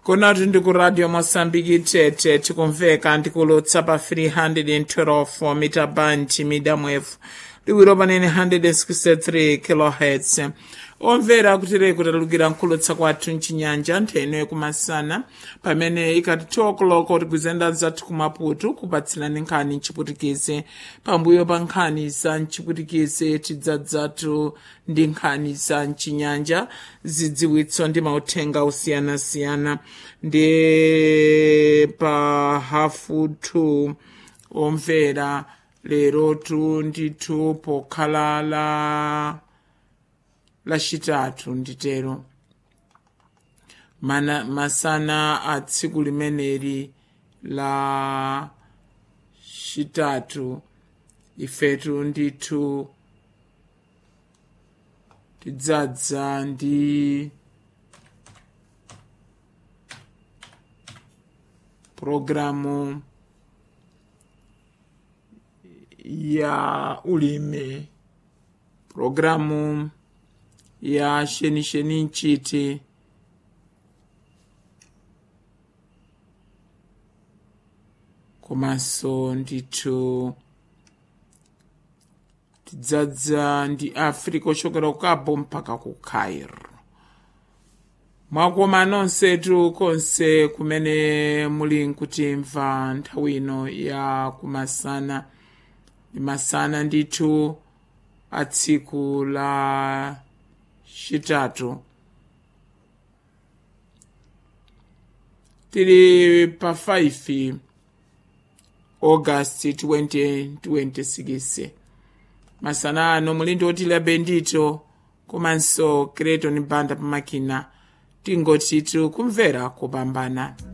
kunati ndi ku radio mosambiki tete tikumveka ndikulutsa pa 312 mita band medium wave liwiro panene 163 kilohertz omvera kutere kutalukira nkhulutsa kwathu mchinyanja ntheno yekumasana pamene ikati 2 o'clock tikuzenda zathu kumaputu kupatsirani nkhani mchiputikize pambuyo pa nkhani za mchiputikize tidzadzatu ndi nkhani za mchinyanja zidziwitso ndi mauthenga osiyanasiyana ndi pa hafu 2 omvera lerotu ndithu pokhala la lachitatu nditero Mana, masana a tsiku limeneli la chitatu ifetu ndithu tidzadza ndi programu ya ulimi programu ya shenisheni nchiti komanso ndithu tidzadza ndi africa ochokera ku cabo mpaka ku cairo mwakoma nonsetu konse kumene muli nkutimva nthawi ino ya kumasana ndi masana ndithu a tsiku la chitatu tili pa 5 august 2026 masana ano muli ndi otilabe ndito komanso kreton banda pamakina tingotitu kumvera kupambana